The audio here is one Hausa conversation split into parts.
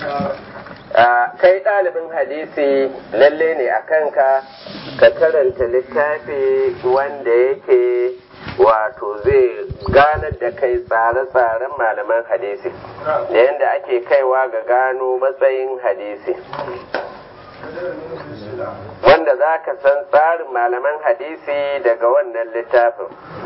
kai ɗalibin hadisi lalle ne a kanka ka karanta littafi wanda yake wato zai ganar da kai tsare-tsaren malaman hadisi da yadda ake kaiwa ga gano matsayin hadisi wanda za ka san tsarin malaman hadisi daga wannan littafin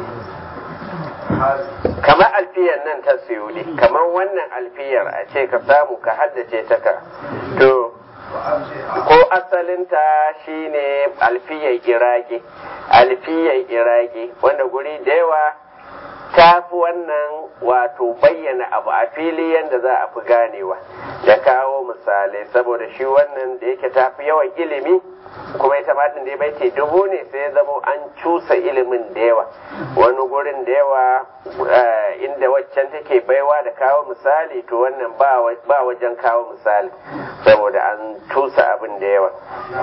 kamar alfiyar nan ta siyudi kamar wannan alfiyar a ce ka samu ka haddace ta ka to ko asalinta shine alfiyar iraki alfiyar iraki wanda guri da yawa ta fi wannan wato bayyana abu a fili yadda za a fi ganewa da kawo misalai saboda shi wannan da yake ta fi yawan ilimi kuma ita matin da ya baiti dubu ne sai ya zama an cusa ilimin da yawa wani gurin da yawa inda waccan take baiwa da kawo misali to wannan ba wajen kawo misali saboda an cusa abin da yawa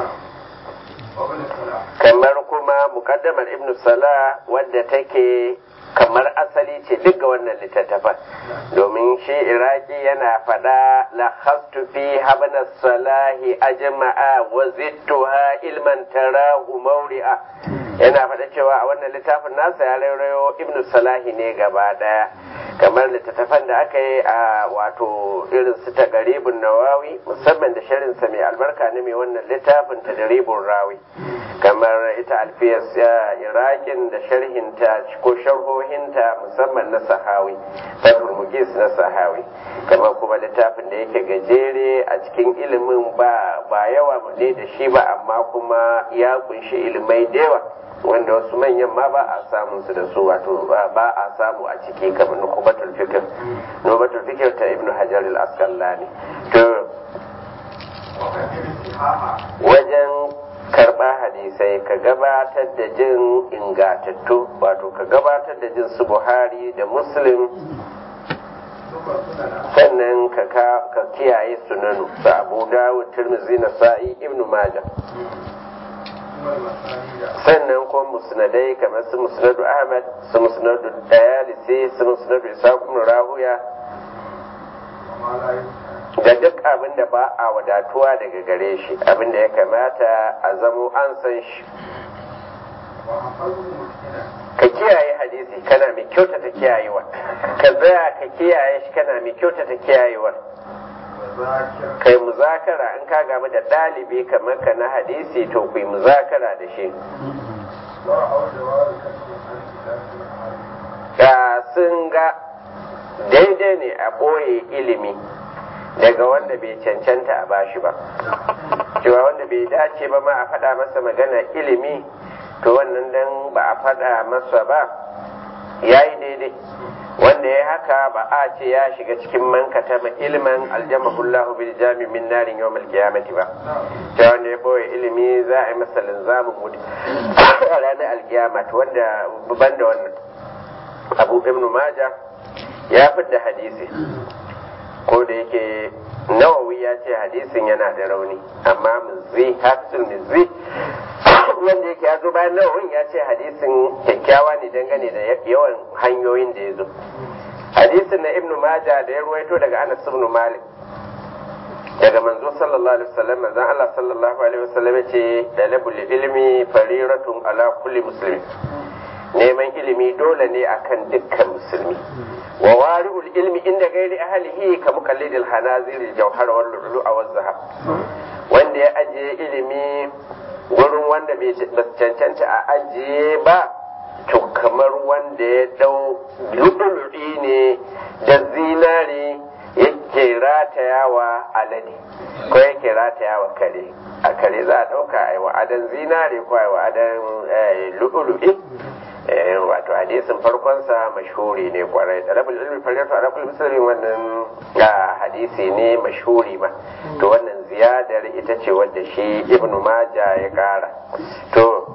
kamar kuma mukaddamar ibn sala wadda take kamar asali ce duk ga wannan littattafan domin shi iraki yana faɗa la hastu fi habna salahi ajma'a wa zittuha ilman tarahu mawri'a yana faɗa cewa a wannan littafin nasa ya rairayo ibnu salahi ne gaba ɗaya kamar littattafan da aka yi a wato irin su ta garibin nawawi musamman da sharinsa mai albarka ne mai wannan littafin ta garibin rawi kamar ita alfiyar irakin da sharhinta ko sharhohinta musamman na sahawi fatul mugis na sahawi kamar kuma littafin da yake gajere a cikin ilimin ba ba yawa ne da shi ba amma kuma ya kunshi ilimai da yawa wanda wasu manyan ma ba a samun su da su wato ba a samu a ciki kamar nukubatul fikir nukubatul fikir ta ibnu hajar al-asqalani to wajen karɓa hadisai ka gabatar da jin ingatattu wato ka gabatar da jin su buhari da muslim sannan ka kiyaye sunanu su abu dawud tirmizi na sa'i ibnu majah sannan kuma musnadai kamar su musnadu ahmad su musnadu dayalisi su musnadu isakun rahuya da duk abin da ba a wadatuwa daga gare shi abin da ya kamata a zamo an san shi ka kiyaye hadisi kana mai kyautata kiyayewa ka tsaya ka kiyaye shi kana mai kyautata kiyayewa kai muzakara in ka gamu da ɗalibi kamar ka na hadisi to ku yi muzakara da shi ga sun ga daidai ne a ɓoye ilimi daga wanda bai cancanta a bashi ba cewa wanda bai dace ba ma a faɗa masa magana ilimi to wannan dan ba a faɗa masa ba ya yi daidai wanda ya haka ba a ce ya shiga cikin mankata ma ilimin aljamahullahu bil jami min narin yawm alqiyamati ba ta wanda ya boye ilimi za a yi masa linzamin mutu a ranar alkiyama wanda ban da wannan abu ibnu maja ya fidda hadisi ko da yake nawawi ya ce hadisin yana da rauni amma mizzi hafizul mizzi wanda yake ya zo bayan nawawin ya ce hadisin kyakkyawa ne dangane da yawan hanyoyin da ya zo hadisin na ibnu maja da ya ruwaito daga anas ibn malik daga manzo sallallahu alaihi wasallam manzon Allah sallallahu alaihi wasallam ce dalabul ilmi fariratun ala kulli muslim neman ilimi dole ne akan dukkan musulmi wa wari'ul ilmi inda gairi ahlihi ka muqallidil hanazir al-jawhar wal lu'lu' wal zahab wanda ya ajiye ilimi gurin wanda bai cancanta a ajiye ba to kamar wanda ya dau lu'lu'i ne da zinari yake ratayawa alade ko yake ratayawa kare a kare za a dauka a yi wa'adan zinari ko a yi wa'adan lu'lu'i wato hadisin farkonsa mashhuri ne kwarai talabul ilmi fariyatu ala kulli muslimin wannan hadisi ne mashhuri ba to wannan ziyadar ita ce wadda shi ibnu maja ya kara to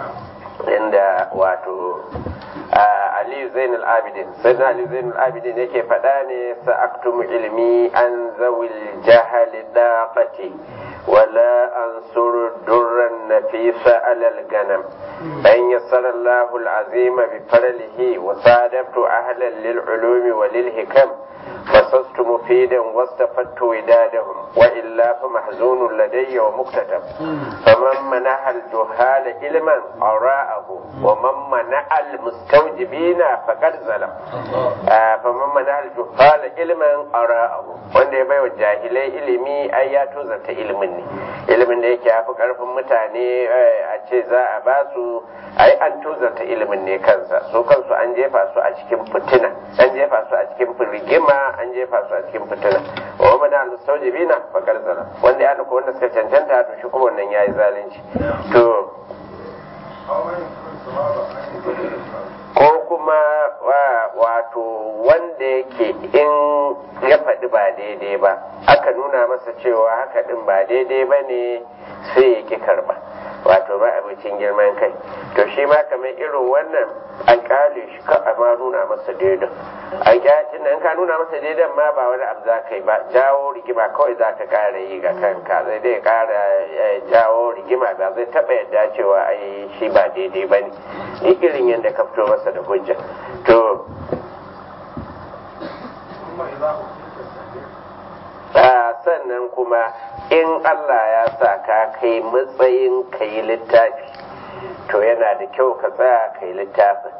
inda wato Ali Zainul Abidin sai Ali Zainul Abidin yake faɗa ne sa'aktumu ilmi an zawil jahali daqati ولا أنصر درا نفيسا على الغنم أن يسر الله العظيم بفضله وصادفت أهلا للعلوم وللحكم فصصت مفيدا واستفدت ودادهم وإلا فمحزون لدي ومكتتب فمن منح الجهال علما أراءه ومن منع المستوجبين فقد ظلم آه فمن منع الجهال علما أراءه wanda ya baiwa jahilai ilimi ai ya tozarta ilimin ne ilimin da yake hafi karfin mutane a ce za a ba su ai an tozarta ilimin ne kansa su kansu an jefa su a cikin fitina an jefa su a cikin rigima an jefa su a cikin fitina wa mana al-mustawjibina faqad zala wanda ya ko wanda suka cancanta to shi kuma wannan yayi zalunci to ko kuma wato wanda yake in ya faɗi ba daidai ba aka nuna masa cewa haka ɗin ba daidai ba ne sai ya ki karba wato ba abincin girman kai to shi ma kamar irin wannan an kyale shi ka a ma nuna masa daidan a kyacin nan ka nuna masa daidan ma ba wani abu za ka yi ba jawo rigima kawai za ka ƙara yi ga kanka zai dai ƙara jawo rigima ba zai taɓa yadda cewa ai shi ba daidai ba ne ni irin yadda ka fito masa da hujja to sannan kuma in Allah ya sa ka kai matsayin ka yi littafi to yana da kyau ka tsaya ka yi littafin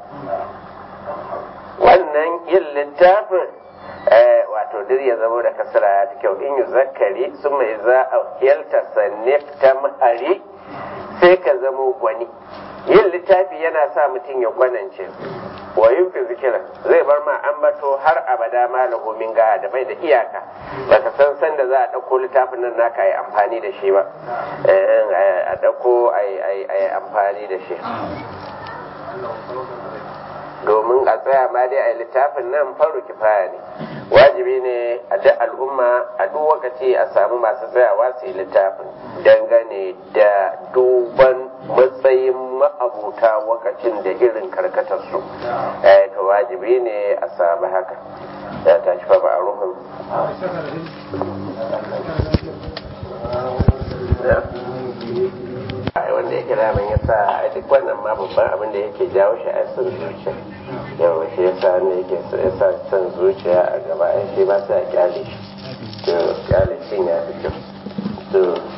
wannan yin littafin wato duk ya zama da kasara ya fi kyau in yi zakari su mai za a yalta sannif ta mahari sai ka zamo gwani yin littafi yana sa mutum ya gwanance wa yin zikira zai bar ma ambato har abada malahu min ga da bai da iyaka baka san san da za a ɗauko littafin nan naka yi amfani da shi ba a ɗauko a yi amfani da shi domin a tsaya ma dai a littafin nan faru kifaya ne wajibi ne a duk al'umma a duk wakaci a samu masu tsayawa su yi littafin dangane da duban matsayin ma'abuta wakacin da irin karkatarsu to wajibi ne a samu haka ya tashi fa ba a ruhun wanda yake daman ya sa a duk wannan ma babban abin da yake jawo shi a son zuciya yawa shi yasa ne yake ya sa son zuciya a gaba ai shi ba sa kyale shi to kyale shi ya fi kyau to